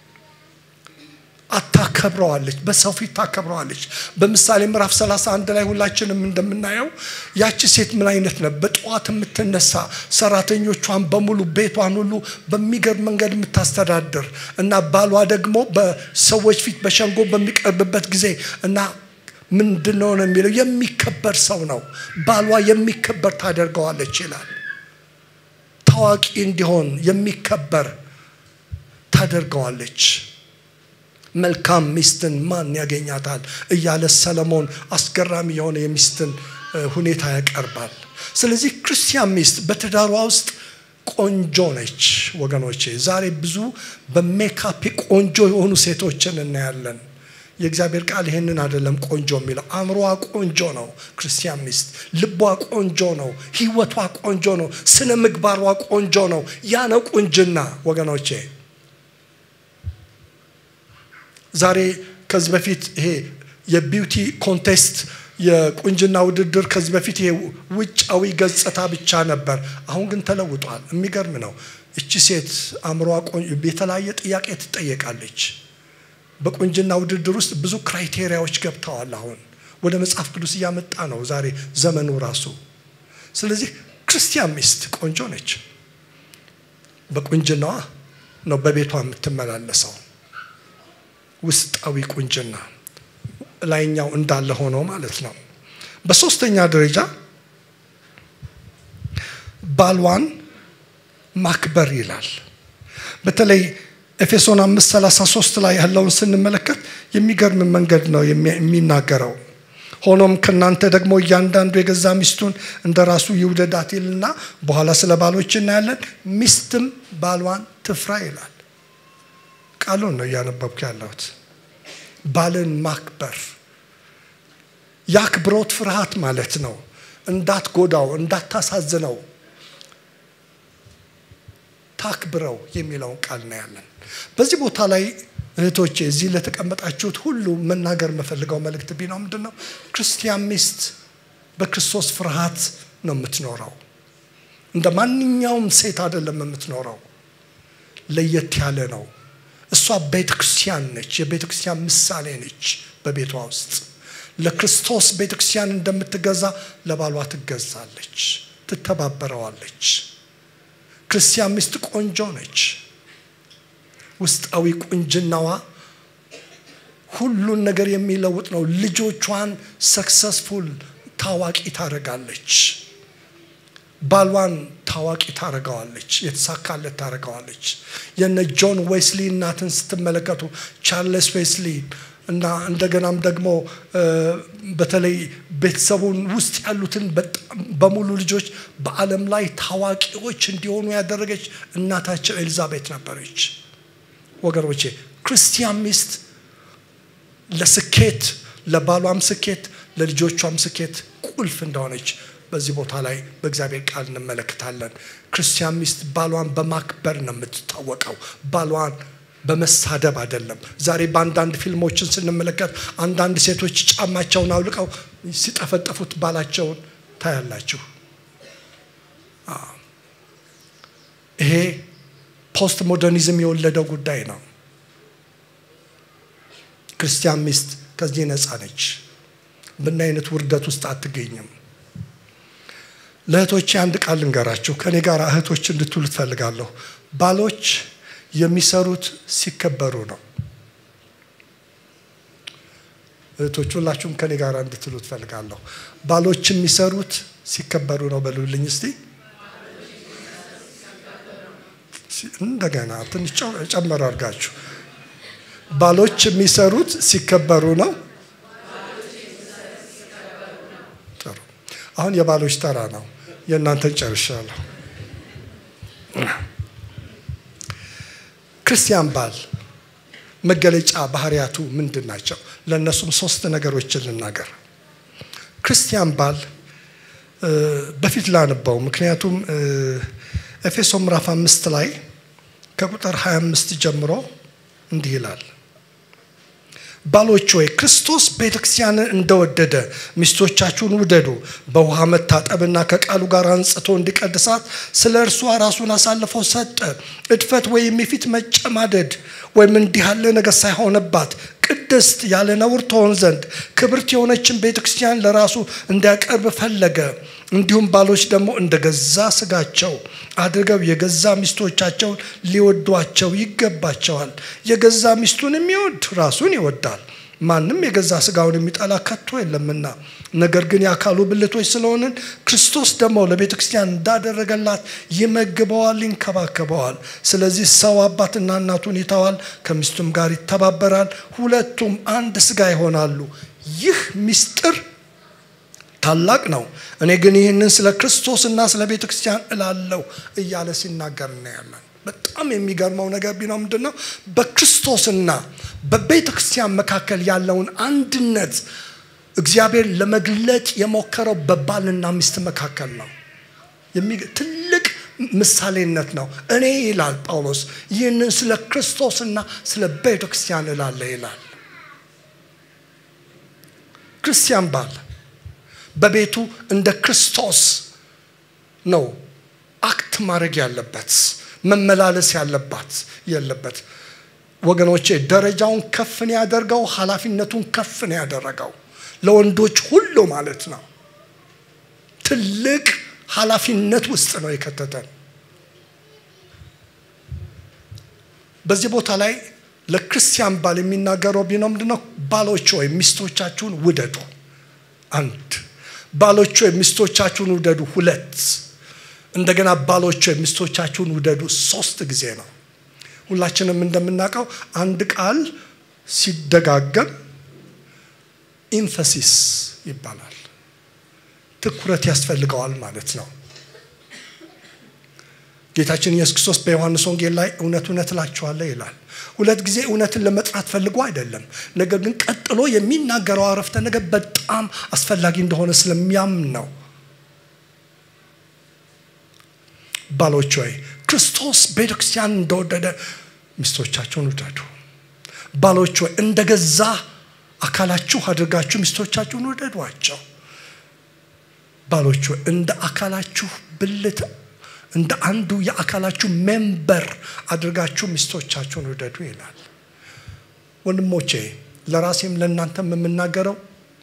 አታከብረዋለች በሰው ፊት ታከብረዋለች በምሳሌ ምዕራፍ 31 ላይ ሁላችንም እንደምናየው ያቺ ሴት ምን አይነት ነው በጠዋት የምትነሳ ሰራተኞቿን በሙሉ ቤቷን ሁሉ በሚገርም መንገድ የምታስተዳድር እና ባሏ ደግሞ በሰዎች ፊት በሸንጎ በሚቀርብበት ጊዜ እና ምንድን ነው የሚለው የሚከበር ሰው ነው ባሏ የሚከበር ታደርገዋለች ይላል ታዋቂ እንዲሆን የሚከበር ታደርገዋለች መልካም ሚስትን ማን ያገኛታል እያለ ሰለሞን አስገራሚ የሆነ የሚስትን ሁኔታ ያቀርባል ስለዚህ ክርስቲያን ሚስት በትዳሯ ውስጥ ቆንጆ ነች ወገኖቼ ዛሬ ብዙ በሜካፕ ቆንጆ የሆኑ ሴቶችን እናያለን የእግዚአብሔር ቃል ይህንን አይደለም ቆንጆ የሚለው አእምሮዋ ቆንጆ ነው ክርስቲያን ሚስት ልቧ ቆንጆ ነው ህይወቷ ቆንጆ ነው ስነ ምግባሯ ቆንጆ ነው ያ ነው ቁንጅና ወገኖቼ ዛሬ ከዚህ በፊት ይሄ የቢውቲ ኮንቴስት የቁንጅና ውድድር ከዚህ በፊት ይሄ ውጫዊ ገጽታ ብቻ ነበር። አሁን ግን ተለውጧል። የሚገርም ነው። እቺ ሴት አእምሯ የተለያየ ጥያቄ ትጠየቃለች። በቁንጅና ውድድር ውስጥ ብዙ ክራይቴሪያዎች ገብተዋል። አሁን ወደ መጽሐፍ ቅዱስ እያመጣ ነው ዛሬ ዘመኑ ራሱ። ስለዚህ ክርስቲያን ሚስት ቆንጆ ነች። በቁንጅናዋ ነው በቤቷ የምትመላለሰው። ውስጣዊ ቁንጅና ላይኛው እንዳለ ሆኖ ማለት ነው። በሶስተኛ ደረጃ ባልዋን ማክበር ይላል። በተለይ ኤፌሶን 5:33 ላይ ያለውን ስንመለከት የሚገርም መንገድ ነው የሚናገረው። ሆኖም ከእናንተ ደግሞ እያንዳንዱ የገዛ ሚስቱን እንደ ራሱ ይውደዳት ይልና በኋላ ስለ ባሎች እናያለን። ሚስትም ባሏን ትፍራ ይላል። ቃሉን ነው እያነበብኩ ያለሁት። ባልን ማክበር የአክብሮት ፍርሃት ማለት ነው። እንዳትጎዳው፣ እንዳታሳዝነው ታክብረው የሚለውን ቃል ነው ያለን። በዚህ ቦታ ላይ እህቶቼ እዚህ ለተቀመጣችሁት ሁሉ መናገር የምፈልገው መልእክት ቢነው ምንድን ነው? ክርስቲያን ሚስት በክርስቶስ ፍርሃት ነው የምትኖረው። እንደ ማንኛውም ሴት አይደለም የምትኖረው፣ ለየት ያለ ነው። እሷ ቤተ ክርስቲያን ነች። የቤተ ክርስቲያን ምሳሌ ነች። በቤቷ ውስጥ ለክርስቶስ ቤተ ክርስቲያን እንደምትገዛ ለባሏ ትገዛለች፣ ትተባበረዋለች። ክርስቲያን ሚስት ቆንጆ ነች። ውስጣዊ ቁንጅናዋ ሁሉን ነገር የሚለውጥ ነው። ልጆቿን ሰክሰስፉል ታዋቂ ታደርጋለች። ባሏን ታዋቂ ታደርገዋለች። የተሳካለት ታደርገዋለች። የነ ጆን ዌስሊ እናትን ስትመለከቱ ቻርለስ ዌስሊ እና እንደገናም ደግሞ በተለይ ቤተሰቡን ውስጥ ያሉትን በጣም በሙሉ ልጆች በዓለም ላይ ታዋቂዎች እንዲሆኑ ያደረገች እናታቸው ኤልዛቤት ነበረች። ወገኖቼ ክርስቲያን ሚስት ለስኬት ለባሏም ስኬት ለልጆቿም ስኬት ቁልፍ እንደሆነች በዚህ ቦታ ላይ በእግዚአብሔር ቃል እንመለከታለን። ክርስቲያን ሚስት ባሏን በማክበር ነው የምትታወቀው። ባሏን በመሳደብ አይደለም። ዛሬ በአንዳንድ ፊልሞችን ስንመለከት አንዳንድ ሴቶች ጫማቸውን አውልቀው ሲጠፈጠፉት ባላቸውን ታያላችሁ። ይሄ ፖስት ሞደርኒዝም የወለደው ጉዳይ ነው። ክርስቲያን ሚስት ከዚህ ነፃ ነች። ምን አይነት ውርደት ውስጥ አትገኝም። ለእህቶቼ አንድ ቃል ልንገራችሁ። ከእኔ ጋር እህቶች እንድትሉ ትፈልጋለሁ። ባሎች የሚሰሩት ሲከበሩ ነው። እህቶች ሁላችሁም ከኔ ጋር እንድትሉ ትፈልጋለሁ። ባሎች የሚሰሩት ሲከበሩ ነው በሉልኝ እስቲ። እንደገና ትንሽ ጨመር አድርጋችሁ። ባሎች የሚሰሩት ሲከበሩ ነው። ጥሩ። አሁን የባሎች ተራ ነው። የእናንተን ጨርሻለሁ። ክርስቲያን ባል መገለጫ ባህሪያቱ ምንድን ናቸው? ለእነሱም ሶስት ነገሮችን ልናገር። ክርስቲያን ባል በፊት ላንባው፣ ምክንያቱም ኤፌሶ ምዕራፍ አምስት ላይ ከቁጥር 25 ጀምሮ እንዲህ ይላል ባሎች ሆይ ክርስቶስ ቤተ ክርስቲያንን እንደወደደ ሚስቶቻችሁን ውደዱ። በውሃ መታጠብና ከቃሉ ጋር አንጽቶ እንዲቀድሳት ስለ እርሷ ራሱን አሳልፎ ሰጠ። እድፈት ወይም የፊት መጨማደድ ወይም እንዲህ ያለ ነገር ሳይሆንባት ቅድስት ያለ ነውር ትሆን ዘንድ ክብርት የሆነችን ቤተ ክርስቲያን ለራሱ እንዲያቀርብ ፈለገ። እንዲሁም ባሎች ደግሞ እንደ ገዛ ስጋቸው አድርገው የገዛ ሚስቶቻቸውን ሊወዷቸው ይገባቸዋል። የገዛ ሚስቱን የሚወድ ራሱን ይወዳል። ማንም የገዛ ስጋውን የሚጠላ ከቶ የለምና፣ ነገር ግን የአካሉ ብልቶች ስለሆንን ክርስቶስ ደግሞ ለቤተ ክርስቲያን እንዳደረገላት ይመግበዋል፣ ይንከባከበዋል። ስለዚህ ሰው አባትና እናቱን ይተዋል፣ ከሚስቱም ጋር ይተባበራል፣ ሁለቱም አንድ ስጋ ይሆናሉ። ይህ ምስጢር ታላቅ ነው። እኔ ግን ይህንን ስለ ክርስቶስና ስለ ቤተ ክርስቲያን እላለሁ እያለ ሲናገር እናያለን። በጣም የሚገርመው ነገር ቢነው ምንድን ነው? በክርስቶስና በቤተ ክርስቲያን መካከል ያለውን አንድነት እግዚአብሔር ለመግለጥ የሞከረው በባልና ሚስት መካከል ነው። ትልቅ ምሳሌነት ነው። እኔ ይላል ጳውሎስ ይህንን ስለ ክርስቶስና ስለ ቤተ ክርስቲያን እላለሁ ይላል። ክርስቲያን ባል በቤቱ እንደ ክርስቶስ ነው አክት ማድረግ ያለበት መመላለስ ያለባት የለበት ወገኖቼ ደረጃውን ከፍን ያደርገው ኃላፊነቱን ከፍን ያደረገው ለወንዶች ሁሉ ማለት ነው ትልቅ ኃላፊነት ውስጥ ነው የከተተን በዚህ ቦታ ላይ ለክርስቲያን ባል የሚናገረው ቢነው ምንድነው ባሎች ወይ ሚስቶቻችሁን ውደዱ አንድ ባሎች ወይ ሚስቶቻችሁን ውደዱ ሁለት እንደገና ባሎች ወይ ሚስቶቻችሁን ውደዱ ሶስት ጊዜ ነው ሁላችንም እንደምናውቀው አንድ ቃል ሲደጋገም ኢንፈሲስ ይባላል ትኩረት ያስፈልገዋል ማለት ነው ጌታችን ኢየሱስ ክርስቶስ በዮሐንስ ወንጌል ላይ እውነት እውነት እላችኋለሁ ይላል ሁለት ጊዜ እውነትን ለመጥራት ፈልጎ አይደለም ነገር ግን ቀጥሎ የሚናገረው አረፍተ ነገር በጣም አስፈላጊ እንደሆነ ስለሚያምን ነው ባሎች ወይ ክርስቶስ ቤተክርስቲያን እንደወደደ ሚስቶቻቸውን ውደዱ ባሎች ወይ እንደገዛ አካላችሁ አድርጋችሁ ሚስቶቻችሁን ውደዷቸው ባሎች ወይ እንደ አካላችሁ ብልት እንደ አንዱ የአካላችሁ ሜምበር አድርጋችሁ ሚስቶቻችሁን ውደዱ ይላል ወንድሞቼ ለራሴም ለእናንተም የምናገረው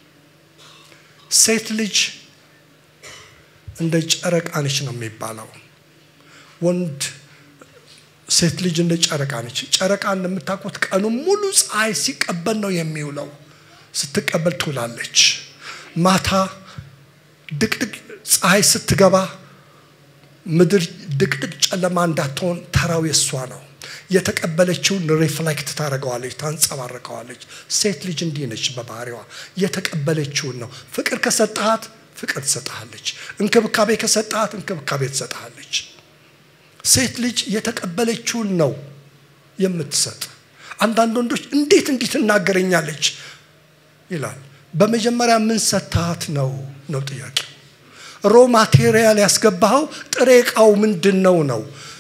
ሴት ልጅ እንደ ጨረቃ ነች ነው የሚባለው ወንድ ሴት ልጅ እንደ ጨረቃ ነች ጨረቃ እንደምታውቁት ቀኑ ሙሉ ፀሐይ ሲቀበል ነው የሚውለው ስትቀበል ትውላለች ማታ ድቅድቅ ፀሐይ ስትገባ ምድር ድቅድቅ ጨለማ እንዳትሆን ተራው የሷ ነው የተቀበለችውን ሪፍሌክት ታደረገዋለች ታንጸባርቀዋለች ሴት ልጅ እንዲህ ነች በባህሪዋ የተቀበለችውን ነው ፍቅር ከሰጠሃት ፍቅር ትሰጠሃለች እንክብካቤ ከሰጠሃት እንክብካቤ ትሰጠሃለች ሴት ልጅ የተቀበለችውን ነው የምትሰጥ አንዳንድ ወንዶች እንዴት እንዲህ ትናገረኛለች ይላል በመጀመሪያ ምን ሰታት ነው ነው ጥያቄው ሮ ማቴሪያል ያስገባኸው ጥሬ እቃው ምንድን ነው ነው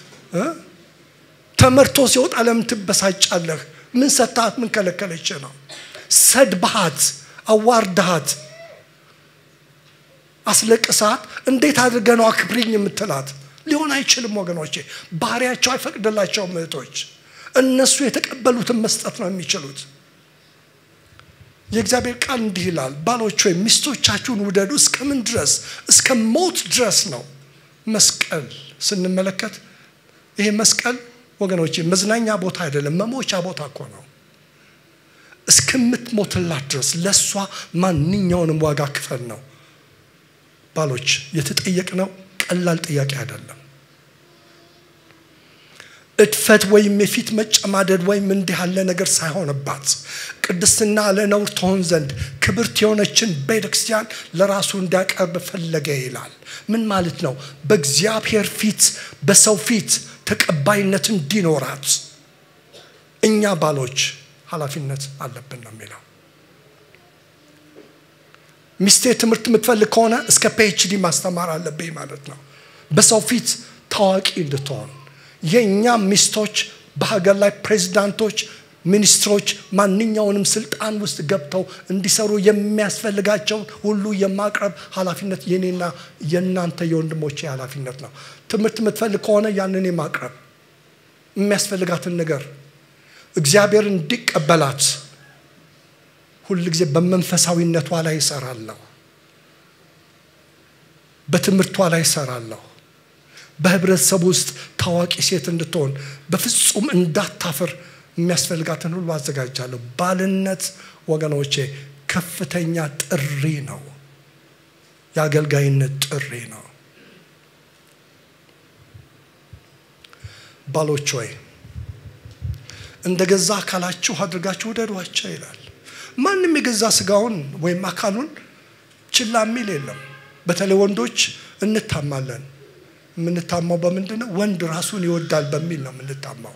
ተመርቶ ሲወጣ ለምን ትበሳጫለህ ምን ሰታት ምን ከለከለች ነው ሰድባሃት አዋርድሃት አስለቅሳት እንዴት አድርገ ነው አክብሪኝ የምትላት ሊሆን አይችልም ወገኖቼ ባህሪያቸው አይፈቅድላቸውም እህቶች እነሱ የተቀበሉትን መስጠት ነው የሚችሉት የእግዚአብሔር ቃል እንዲህ ይላል ባሎች ወይ ሚስቶቻችሁን ውደዱ እስከምን ድረስ እስከ ሞት ድረስ ነው መስቀል ስንመለከት ይሄ መስቀል ወገኖች መዝናኛ ቦታ አይደለም መሞቻ ቦታ እኮ ነው እስከምትሞትላት ድረስ ለእሷ ማንኛውንም ዋጋ ክፈል ነው ባሎች የተጠየቅ ነው ቀላል ጥያቄ አይደለም እድፈት ወይም የፊት መጨማደድ ወይም እንዲህ ያለ ነገር ሳይሆንባት ቅድስና ለነውር ትሆን ዘንድ ክብርት የሆነችን ቤተክርስቲያን ለራሱ እንዲያቀርብ ፈለገ ይላል ምን ማለት ነው በእግዚአብሔር ፊት በሰው ፊት ተቀባይነት እንዲኖራት እኛ ባሎች ኃላፊነት አለብን ነው የሚለው ሚስቴ ትምህርት የምትፈልግ ከሆነ እስከ ፒኤችዲ ማስተማር አለብኝ ማለት ነው በሰው ፊት ታዋቂ እንድትሆን የእኛ ሚስቶች በሀገር ላይ ፕሬዚዳንቶች ሚኒስትሮች ማንኛውንም ስልጣን ውስጥ ገብተው እንዲሰሩ የሚያስፈልጋቸውን ሁሉ የማቅረብ ኃላፊነት የኔና የእናንተ የወንድሞቼ ኃላፊነት ነው ትምህርት የምትፈልግ ከሆነ ያንን የማቅረብ የሚያስፈልጋትን ነገር እግዚአብሔር እንዲቀበላት ሁል ጊዜ በመንፈሳዊነቷ ላይ ይሰራለሁ በትምህርቷ ላይ ይሰራለሁ በህብረተሰብ ውስጥ ታዋቂ ሴት እንድትሆን በፍጹም እንዳታፍር የሚያስፈልጋትን ሁሉ አዘጋጃለሁ ባልነት ወገኖቼ ከፍተኛ ጥሪ ነው የአገልጋይነት ጥሪ ነው ባሎች ወይ እንደ ገዛ አካላችሁ አድርጋችሁ ውደዷቸው ይላል ማንም የገዛ ስጋውን ወይም አካሉን ችላ የሚል የለም በተለይ ወንዶች እንታማለን የምንታማው በምንድን ነው ወንድ ራሱን ይወዳል በሚል ነው የምንታማው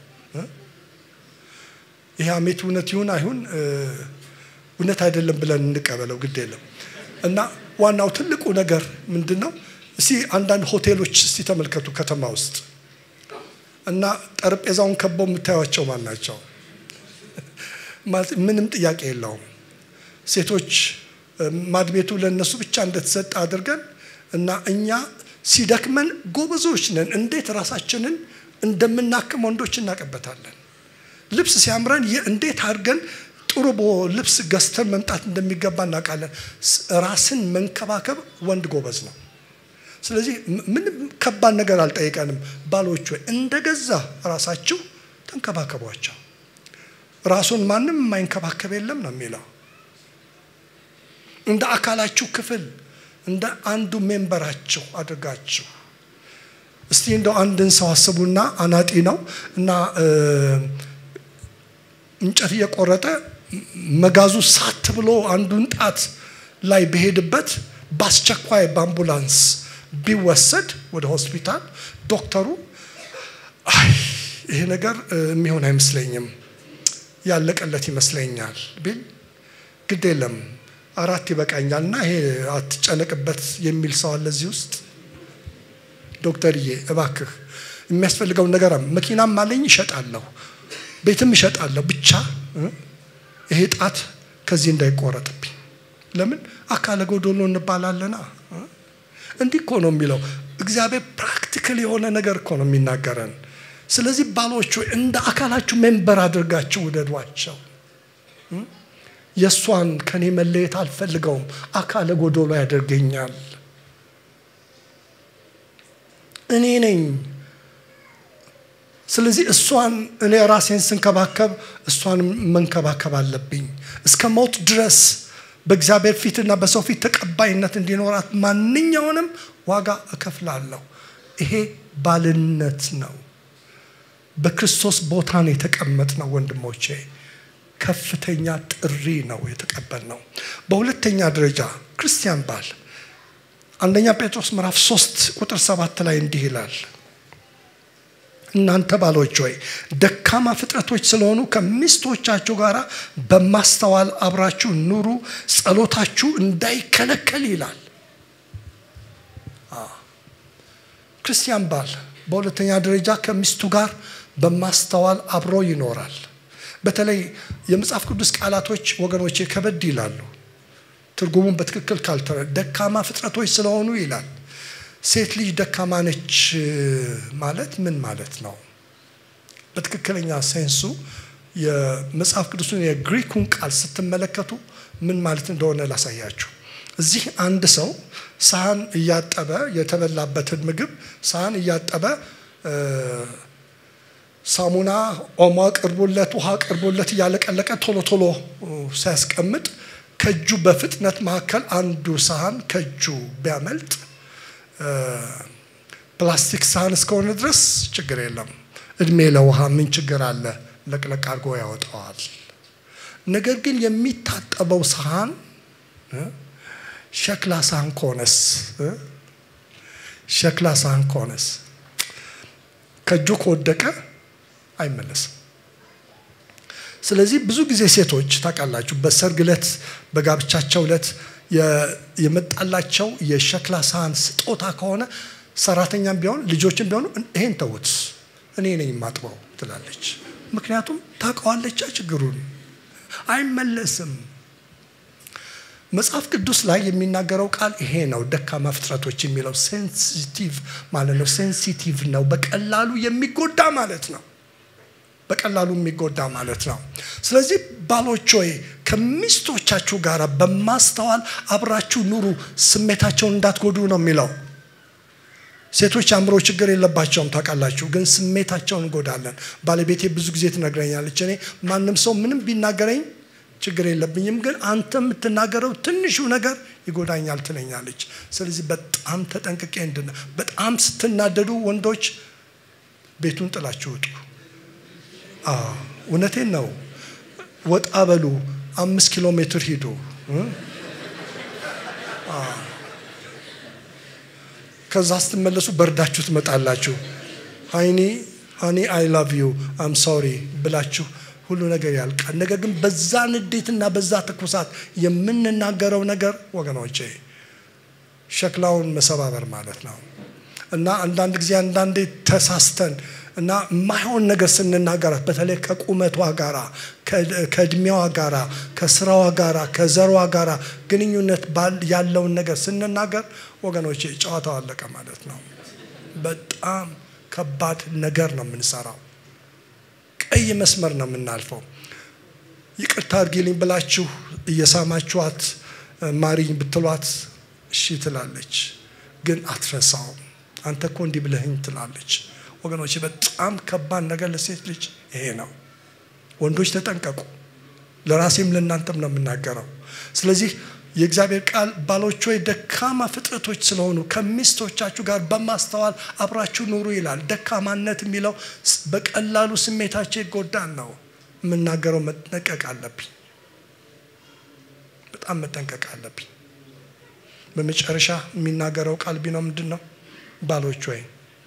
ይህ አሜት እውነት ይሁን አይሁን እውነት አይደለም ብለን እንቀበለው ግድ የለም እና ዋናው ትልቁ ነገር ምንድን ነው እስቲ አንዳንድ ሆቴሎች እስቲ ተመልከቱ ከተማ ውስጥ እና ጠረጴዛውን ከበው የምታዩቸው ማን ናቸው ምንም ጥያቄ የለውም ሴቶች ማድቤቱ ለእነሱ ብቻ እንደተሰጠ አድርገን እና እኛ ሲደክመን ጎበዞች ነን። እንዴት ራሳችንን እንደምናክም ወንዶች እናውቅበታለን። ልብስ ሲያምረን እንዴት አድርገን ጥሩ ልብስ ገዝተን መምጣት እንደሚገባ እናውቃለን። ራስን መንከባከብ ወንድ ጎበዝ ነው። ስለዚህ ምንም ከባድ ነገር አልጠይቀንም። ባሎች ወይ እንደገዛ ራሳችሁ ተንከባከቧቸው። ራሱን ማንም የማይንከባከብ የለም ነው የሚለው። እንደ አካላችሁ ክፍል እንደ አንዱ ሜምበራችሁ አድርጋችሁ እስቲ እንደው አንድን ሰው አስቡና አናጢ ነው እና እንጨት እየቆረጠ መጋዙ ሳት ብሎ አንዱን ጣት ላይ በሄድበት በአስቸኳይ በአምቡላንስ ቢወሰድ ወደ ሆስፒታል ዶክተሩ አይ ይሄ ነገር የሚሆን አይመስለኝም ያለቀለት ይመስለኛል ቢል ግድ የለም አራት ይበቃኛል እና ይሄ አትጨነቅበት የሚል ሰው አለ እዚህ ውስጥ ዶክተርዬ እባክህ የሚያስፈልገውን ነገር መኪናም አለኝ እሸጣለሁ ቤትም እሸጣለሁ ብቻ ይሄ ጣት ከዚህ እንዳይቆረጥብኝ ለምን አካለ ጎዶሎ እንባላለና እንዲህ እኮ ነው የሚለው እግዚአብሔር ፕራክቲካል የሆነ ነገር እኮ ነው የሚናገረን ስለዚህ ባሎች እንደ አካላችሁ ሜምበር አድርጋችሁ ውደዷቸው የእሷን ከኔ መለየት አልፈልገውም አካለ ጎዶሎ ያደርገኛል እኔ ነኝ ስለዚህ እሷን እኔ ራሴን ስንከባከብ እሷን መንከባከብ አለብኝ እስከ ሞት ድረስ በእግዚአብሔር ፊትና በሰው ፊት ተቀባይነት እንዲኖራት ማንኛውንም ዋጋ እከፍላለሁ ይሄ ባልነት ነው በክርስቶስ ቦታ ነው የተቀመጥ ነው ወንድሞቼ ከፍተኛ ጥሪ ነው የተቀበል ነው በሁለተኛ ደረጃ ክርስቲያን ባል አንደኛ ጴጥሮስ ምዕራፍ 3 ቁጥር ሰባት ላይ እንዲህ ይላል እናንተ ባሎች ሆይ ደካማ ፍጥረቶች ስለሆኑ ከሚስቶቻችሁ ጋር በማስተዋል አብራችሁ ኑሩ ጸሎታችሁ እንዳይከለከል ይላል ክርስቲያን ባል በሁለተኛ ደረጃ ከሚስቱ ጋር በማስተዋል አብሮ ይኖራል በተለይ የመጽሐፍ ቅዱስ ቃላቶች ወገኖቼ ከበድ ይላሉ ትርጉሙን በትክክል ካልተረ ደካማ ፍጥረቶች ስለሆኑ ይላል ሴት ልጅ ደካማ ነች ማለት ምን ማለት ነው በትክክለኛ ሴንሱ የመጽሐፍ ቅዱስን የግሪኩን ቃል ስትመለከቱ ምን ማለት እንደሆነ ላሳያችሁ እዚህ አንድ ሰው ሳህን እያጠበ የተበላበትን ምግብ ሳህን እያጠበ ሳሙና ኦሞ ቅርቡለት ውሃ ቅርቡለት እያለቀለቀ ቶሎ ቶሎ ሲያስቀምጥ ከእጁ በፍጥነት መካከል አንዱ ሳህን ከእጁ ቢያመልጥ ፕላስቲክ ሳህን እስከሆነ ድረስ ችግር የለም እድሜ ለውሃ ምን ችግር አለ ለቅለቅ አድርጎ ያወጣዋል ነገር ግን የሚታጠበው ሳህን ሸክላ ሳህን ከሆነስ ሸክላ ሳህን ከሆነስ ከእጁ ከወደቀ አይመለስም ስለዚህ ብዙ ጊዜ ሴቶች ታውቃላችሁ በሰርግ ዕለት በጋብቻቸው ዕለት የመጣላቸው የሸክላ ሳህን ስጦታ ከሆነ ሰራተኛም ቢሆን ልጆችም ቢሆኑ ይሄን ተውት እኔ ነኝ የማጥበው ትላለች ምክንያቱም ታውቀዋለቻ ችግሩን አይመለስም መጽሐፍ ቅዱስ ላይ የሚናገረው ቃል ይሄ ነው ደካማ ፍጥረቶች የሚለው ሴንሲቲቭ ማለት ነው ሴንሲቲቭ ነው በቀላሉ የሚጎዳ ማለት ነው በቀላሉ የሚጎዳ ማለት ነው ስለዚህ ባሎች ሆይ ከሚስቶቻችሁ ጋር በማስተዋል አብራችሁ ኑሩ ስሜታቸውን እንዳትጎዱ ነው የሚለው ሴቶች አእምሮ ችግር የለባቸውም ታውቃላችሁ ግን ስሜታቸውን እንጎዳለን ባለቤቴ ብዙ ጊዜ ትነግረኛለች እኔ ማንም ሰው ምንም ቢናገረኝ ችግር የለብኝም ግን አንተ የምትናገረው ትንሹ ነገር ይጎዳኛል ትለኛለች ስለዚህ በጣም ተጠንቅቄ እንድነ በጣም ስትናደዱ ወንዶች ቤቱን ጥላችሁ ውጡ እውነቴን ነው ወጣ በሉ አምስት ኪሎ ሜትር ሂዱ ከዛ ስትመለሱ በርዳችሁ ትመጣላችሁ ሀይኒ ሀኒ አይ ላቭ ዩ አም ሶሪ ብላችሁ ሁሉ ነገር ያልቃል ነገር ግን በዛ ንዴትና በዛ ትኩሳት የምንናገረው ነገር ወገኖቼ ሸክላውን መሰባበር ማለት ነው እና አንዳንድ ጊዜ አንዳንዴ ተሳስተን እና የማይሆን ነገር ስንናገራት በተለይ ከቁመቷ ጋራ ከእድሜዋ ጋራ ከስራዋ ጋራ ከዘሯ ጋራ ግንኙነት ያለውን ነገር ስንናገር ወገኖቼ ጨዋታው አለቀ ማለት ነው። በጣም ከባድ ነገር ነው የምንሰራው። ቀይ መስመር ነው የምናልፈው። ይቅርታ አድርጊልኝ ብላችሁ እየሳማችኋት ማሪኝ ብትሏት እሺ ትላለች፣ ግን አትረሳውም። አንተ እኮ እንዲህ ብለህኝ ትላለች። ወገኖች በጣም ከባድ ነገር ለሴት ልጅ ይሄ ነው። ወንዶች ተጠንቀቁ። ለራሴም ለእናንተም ነው የምናገረው። ስለዚህ የእግዚአብሔር ቃል ባሎች ሆይ ደካማ ፍጥረቶች ስለሆኑ ከሚስቶቻችሁ ጋር በማስተዋል አብራችሁ ኑሩ ይላል። ደካማነት የሚለው በቀላሉ ስሜታቸው ይጎዳል ነው የምናገረው። መጠንቀቅ አለብኝ፣ በጣም መጠንቀቅ አለብኝ። በመጨረሻ የሚናገረው ቃል ቢነው ምንድን ነው? ባሎች ሆይ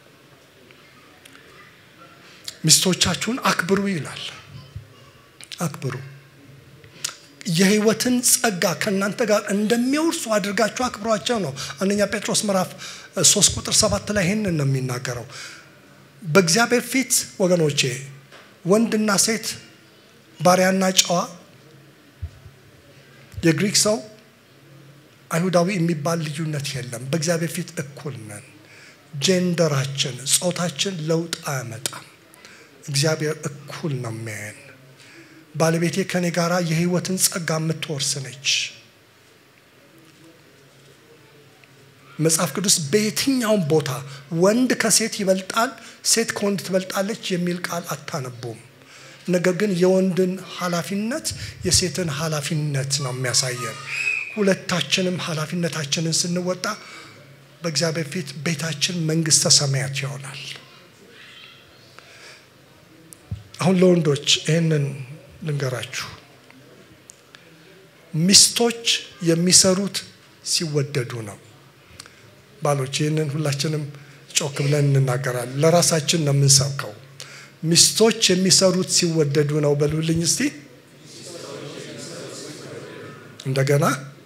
ሚስቶቻችሁን አክብሩ ይላል። አክብሩ የሕይወትን ጸጋ ከእናንተ ጋር እንደሚወርሱ አድርጋችሁ አክብሯቸው ነው። አንደኛ ጴጥሮስ ምዕራፍ ሶስት ቁጥር ሰባት ላይ ይህንን ነው የሚናገረው። በእግዚአብሔር ፊት ወገኖቼ ወንድና ሴት፣ ባሪያና ጨዋ፣ የግሪክ ሰው፣ አይሁዳዊ የሚባል ልዩነት የለም። በእግዚአብሔር ፊት እኩል ነን። ጄንደራችን፣ ጾታችን ለውጥ አያመጣም። እግዚአብሔር እኩል ነው የሚያየን። ባለቤቴ ከኔ ጋር የህይወትን ጸጋ የምትወርስ ነች። መጽሐፍ ቅዱስ በየትኛውም ቦታ ወንድ ከሴት ይበልጣል፣ ሴት ከወንድ ትበልጣለች የሚል ቃል አታነቡም። ነገር ግን የወንድን ኃላፊነት የሴትን ኃላፊነት ነው የሚያሳየን። ሁለታችንም ኃላፊነታችንን ስንወጣ በእግዚአብሔር ፊት ቤታችን መንግስተ ሰማያት ይሆናል። አሁን ለወንዶች ይህንን ልንገራችሁ። ሚስቶች የሚሰሩት ሲወደዱ ነው። ባሎች ይህንን ሁላችንም ጮክ ብለን እንናገራለን። ለራሳችን ነው የምንሰብከው። ሚስቶች የሚሰሩት ሲወደዱ ነው በሉልኝ እስቲ እንደገና።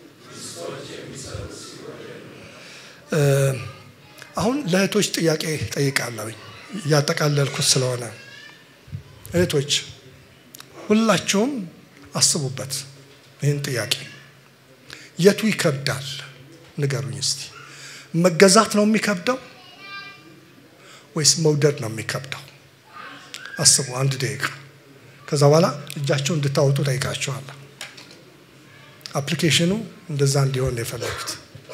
አሁን ለእህቶች ጥያቄ ጠይቃለሁኝ እያጠቃለልኩት ስለሆነ እህቶች ሁላችሁም አስቡበት ይህን ጥያቄ። የቱ ይከብዳል ንገሩኝ እስቲ። መገዛት ነው የሚከብደው ወይስ መውደድ ነው የሚከብደው? አስቡ አንድ ደቂቃ። ከዛ በኋላ እጃቸው እንድታወጡ ጠይቃችኋለሁ። አፕሊኬሽኑ እንደዛ እንዲሆን የፈለጉት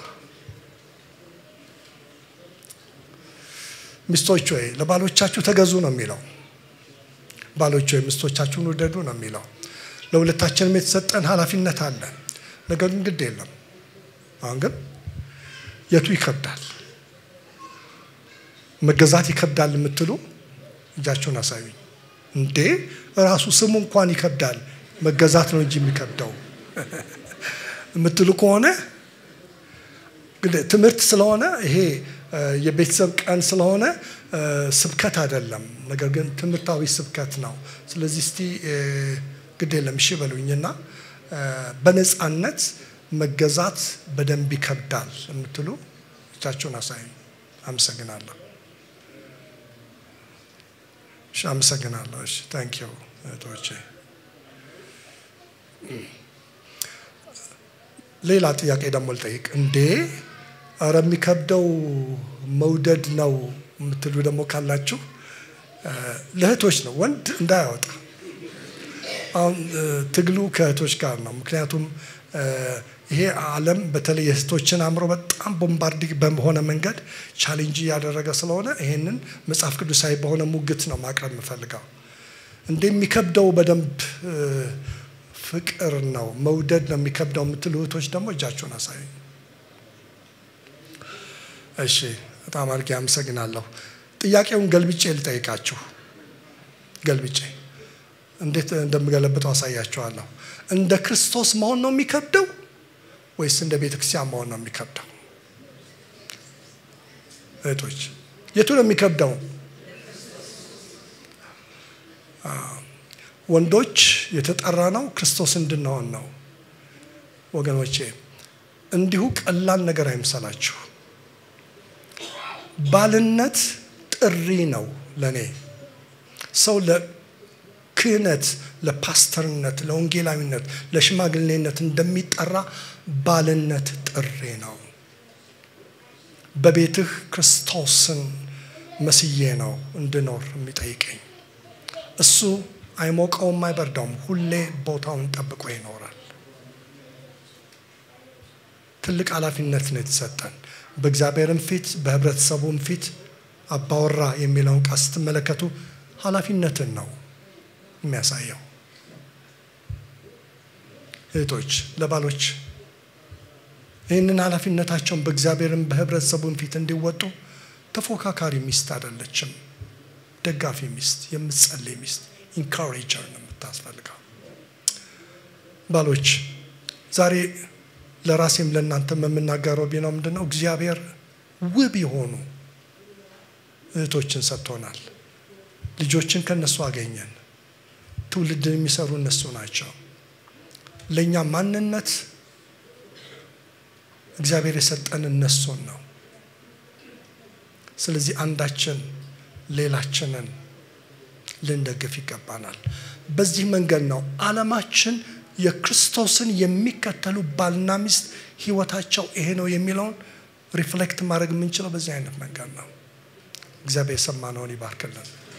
ሚስቶች ወይ ለባሎቻችሁ ተገዙ ነው የሚለው ባሎች ወይ ሚስቶቻችሁን ውደዱ ነው የሚለው። ለሁለታችንም የተሰጠን ኃላፊነት አለ። ነገር ግን ግድ የለም። አሁን ግን የቱ ይከብዳል? መገዛት ይከብዳል የምትሉ እጃችሁን አሳዩኝ። እንዴ ራሱ ስሙ እንኳን ይከብዳል፣ መገዛት ነው እንጂ የሚከብደው የምትሉ ከሆነ ትምህርት ስለሆነ ይሄ የቤተሰብ ቀን ስለሆነ ስብከት አይደለም፣ ነገር ግን ትምህርታዊ ስብከት ነው። ስለዚህ እስቲ ግድ የለም እሺ በሉኝና በነፃነት መገዛት በደንብ ይከብዳል የምትሉ እጃችሁን አሳዩኝ። አመሰግናለሁ። እሺ አመሰግናለሁ። እሺ ታንክ ዩ እህቶቼ። ሌላ ጥያቄ ደግሞ ልጠይቅ። እንዴ ኧረ የሚከብደው መውደድ ነው የምትሉ ደግሞ ካላችሁ ለእህቶች ነው፣ ወንድ እንዳያወጣ። አሁን ትግሉ ከእህቶች ጋር ነው። ምክንያቱም ይሄ ዓለም በተለይ የእህቶችን አእምሮ በጣም ቦምባርዲግ በሆነ መንገድ ቻሌንጅ እያደረገ ስለሆነ ይሄንን መጽሐፍ ቅዱሳዊ በሆነ ሙግት ነው ማቅረብ የምፈልገው። እንደ የሚከብደው በደንብ ፍቅር ነው መውደድ ነው የሚከብደው የምትሉ እህቶች ደግሞ እጃችሁን አሳዩ። እሺ፣ በጣም አድርጌ አመሰግናለሁ። ጥያቄውን ገልብጬ ልጠይቃችሁ። ገልብጬ እንዴት እንደምገለብጠው አሳያችኋለሁ። እንደ ክርስቶስ መሆን ነው የሚከብደው ወይስ እንደ ቤተ ክርስቲያን መሆን ነው የሚከብደው? እህቶች የቱ ነው የሚከብደው? ወንዶች የተጠራ ነው ክርስቶስ እንድንሆን ነው። ወገኖቼ እንዲሁ ቀላል ነገር አይምሰላችሁ። ባልነት ጥሪ ነው ለእኔ ሰው ለክህነት፣ ለፓስተርነት፣ ለወንጌላዊነት፣ ለሽማግሌነት እንደሚጠራ ባልነት ጥሪ ነው። በቤትህ ክርስቶስን መስዬ ነው እንድኖር የሚጠይቀኝ። እሱ አይሞቀውም፣ አይበርዳውም። ሁሌ ቦታውን ጠብቆ ይኖራል። ትልቅ ኃላፊነት ነው የተሰጠን። በእግዚአብሔርም ፊት በህብረተሰቡም ፊት አባወራ የሚለውን ቃል ስትመለከቱ ኃላፊነትን ነው የሚያሳየው። እህቶች ለባሎች ይህንን ኃላፊነታቸውን በእግዚአብሔርም በህብረተሰቡም ፊት እንዲወጡ ተፎካካሪ ሚስት አይደለችም፣ ደጋፊ ሚስት፣ የምትጸልይ ሚስት፣ ኢንካሬጀር ነው የምታስፈልገው። ባሎች ዛሬ ለራሴም ለእናንተም የምናገረው ቢነው ምንድን ነው እግዚአብሔር ውብ የሆኑ እህቶችን ሰጥቶናል። ልጆችን ከነሱ አገኘን። ትውልድን የሚሰሩ እነሱ ናቸው። ለእኛ ማንነት እግዚአብሔር የሰጠን እነሱን ነው። ስለዚህ አንዳችን ሌላችንን ልንደግፍ ይገባናል። በዚህ መንገድ ነው ዓለማችን የክርስቶስን የሚከተሉ ባልና ሚስት ህይወታቸው ይሄ ነው የሚለውን ሪፍሌክት ማድረግ የምንችለው በዚህ አይነት መንገድ ነው። እግዚአብሔር የሰማነውን ይባርክልን።